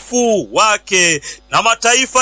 utukufu wake, na mataifa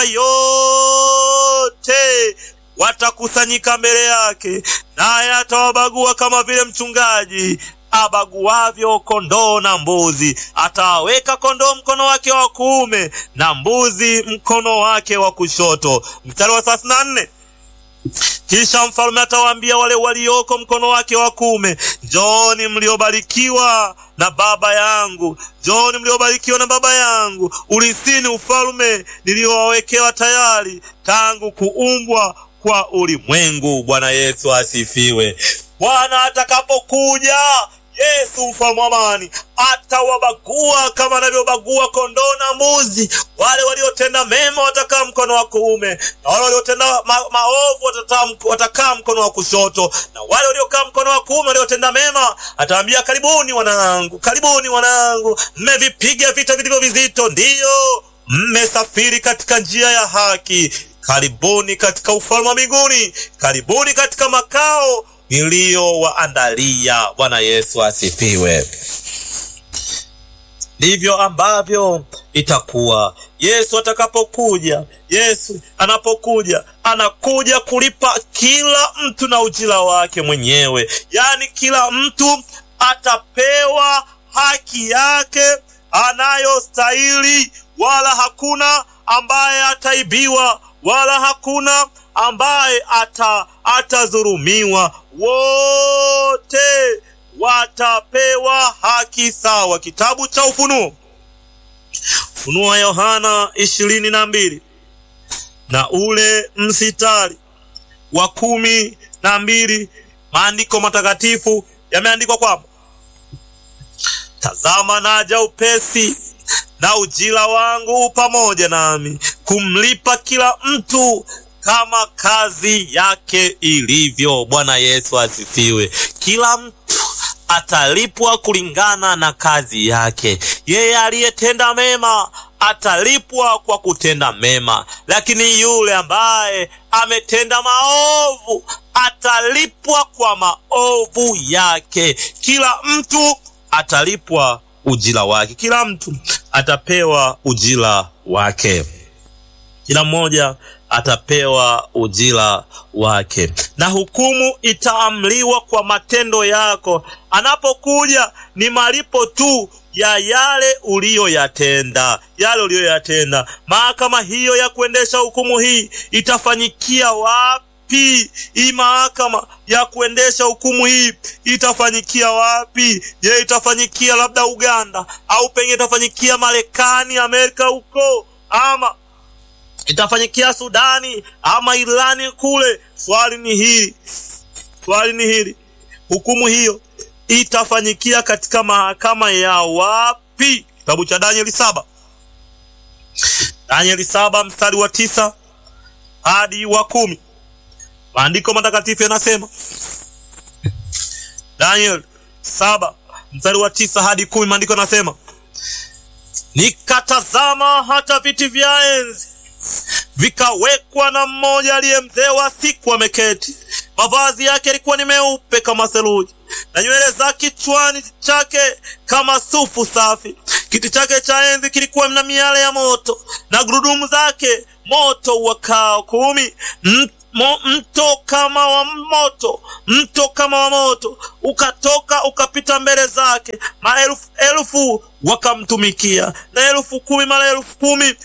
yote watakusanyika mbele yake, naye atawabagua kama vile mchungaji abaguavyo kondoo na mbuzi. Atawaweka kondoo mkono wake wa kuume na mbuzi mkono wake wa kushoto. Mstari wa thelathini na nne. Kisha mfalme atawaambia wale walioko mkono wake wa kuume, njooni mliobarikiwa na Baba yangu, njooni mliobarikiwa na Baba yangu, urisini ufalme niliowawekewa tayari tangu kuumbwa kwa ulimwengu. Bwana Yesu asifiwe. Bwana atakapokuja Yesu mfalme wa amani atawabagua kama anavyobagua kondoo na mbuzi. Wale waliotenda mema watakaa mkono wa kuume, na wale waliotenda ma maovu watakaa mkono wa kushoto, na wale waliokaa mkono wa kuume waliotenda mema atawaambia, karibuni wanangu, karibuni wanangu, mmevipiga vita vilivyo vizito, ndiyo mmesafiri katika njia ya haki, karibuni katika ufalme wa mbinguni, karibuni katika makao niliyowaandalia. Bwana Yesu asifiwe. Ndivyo ambavyo itakuwa Yesu atakapokuja. Yesu anapokuja, anakuja kulipa kila mtu na ujira wake mwenyewe, yaani kila mtu atapewa haki yake anayostahili, wala hakuna ambaye ataibiwa, wala hakuna ambaye ata atadhulumiwa. Wote watapewa haki sawa. Kitabu cha Ufunuo, Ufunuo wa Yohana ishirini na mbili na ule msitari wa kumi na mbili maandiko matakatifu yameandikwa kwamba tazama, naja upesi na ujira wangu pamoja nami kumlipa kila mtu kama kazi yake ilivyo. Bwana Yesu asifiwe. Kila mtu atalipwa kulingana na kazi yake. Yeye aliyetenda mema atalipwa kwa kutenda mema, lakini yule ambaye ametenda maovu atalipwa kwa maovu yake. Kila mtu atalipwa ujira wake, kila mtu atapewa ujira wake, kila mmoja atapewa ujira wake, na hukumu itaamliwa kwa matendo yako. Anapokuja ni malipo tu ya yale uliyoyatenda, yale uliyoyatenda. Mahakama hiyo ya kuendesha hukumu hii itafanyikia wapi? Hii mahakama ya kuendesha hukumu hii itafanyikia wapi? Je, itafanyikia labda Uganda au pengine itafanyikia Marekani, Amerika huko ama itafanyikia Sudani ama Irani kule? Swali ni hili, swali ni hili, hukumu hiyo itafanyikia katika mahakama ya wapi? Kitabu cha Danieli saba, Danieli saba mstari wa tisa hadi wa kumi. Maandiko matakatifu yanasema, Danieli saba mstari wa tisa hadi kumi, maandiko yanasema nikatazama hata viti vya enzi vikawekwa na mmoja aliye mzee wa siku ameketi. Mavazi yake yalikuwa ni meupe kama theluji, na nywele za kichwani chake kama sufu safi. Kiti chake cha enzi kilikuwa na miale ya moto, na gurudumu zake moto uwakao kumi. Mo, mto kama wa moto, mto kama wa moto ukatoka ukapita mbele zake. Maelfu elfu wakamtumikia, na elfu kumi mara elfu kumi